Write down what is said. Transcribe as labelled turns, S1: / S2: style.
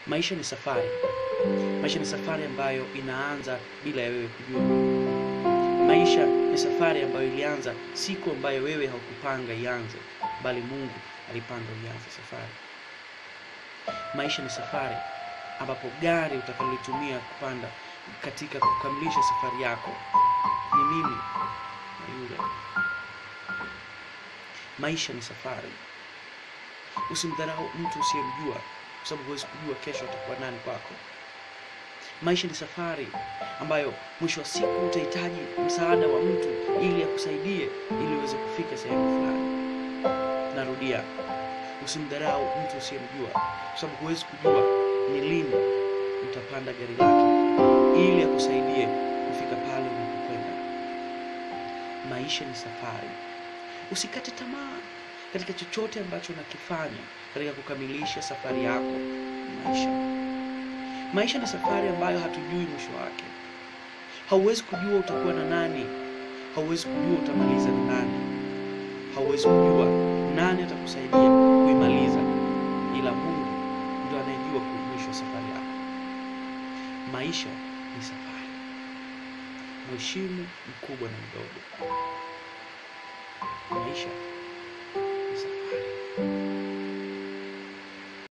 S1: Maisha ni safari. Maisha ni safari ambayo inaanza bila ya wewe kujua. Maisha ni safari ambayo ilianza siku ambayo wewe haukupanga ianze, bali Mungu alipanga ianze safari. Maisha ni safari ambapo gari utakalotumia kupanda katika kukamilisha safari yako ni mimi na yule. Maisha ni safari. Usimdharau mtu usiyemjua, kwa sababu huwezi kujua kesho atakuwa nani kwako. Maisha ni safari ambayo mwisho wa siku utahitaji msaada wa mtu ili akusaidie ili uweze kufika sehemu fulani. Narudia, usimdharau mtu usiyemjua, kwa sababu huwezi kujua ni lini utapanda gari lake ili akusaidie kufika pale unapokwenda. Maisha ni safari. Usikate tamaa katika chochote ambacho unakifanya katika kukamilisha safari yako ya maisha. Maisha ni safari ambayo hatujui mwisho wake. Hauwezi kujua utakuwa na nani, hauwezi kujua utamaliza na nani, hauwezi kujua nani atakusaidia kuimaliza, ila Mungu ndio anayejua mwisho wa safari yako. Maisha ni safari. Mheshimu mkubwa na mdogo. Maisha ni safari.